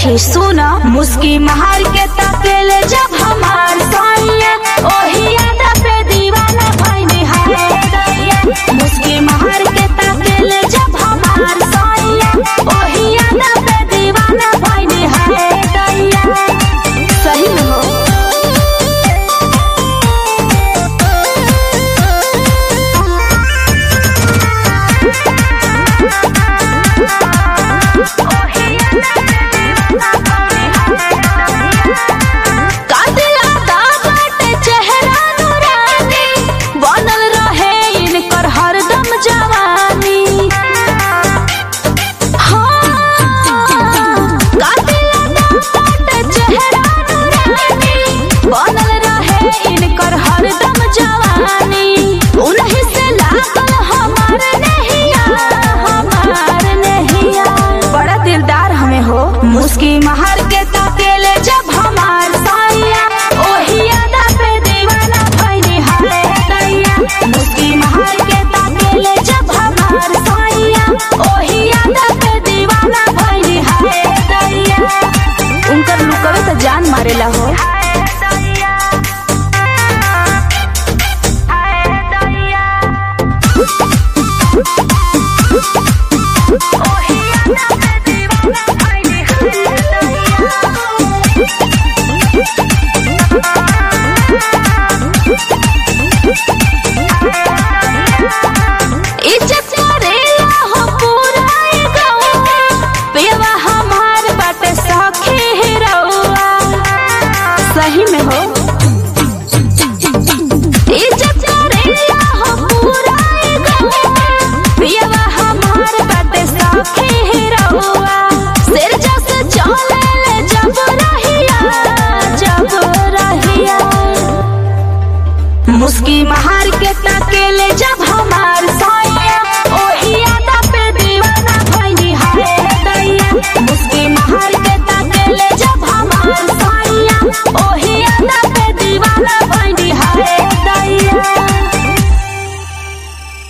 सखी सुना मुस्की मार के तकेले जब हमार साइया ओही यादा पे दीवाना भइनी हाय दैया मुस्की मार के तकेले जब हमार साइया ओही यादा पे दीवाना भइनी हाय दैया सही में हो कातिला दा बाटे चेहरा नुरानी बनल रहे इनकर हरदम जवानी हाँ, कातिला दा बाटे चेहरा नुरानी बनल रहे इनकर हरदम जवानी उन्हीं से लागल हमार नहिया हमार नहिया बड़ा दिलदार हमें हो मुस्की महार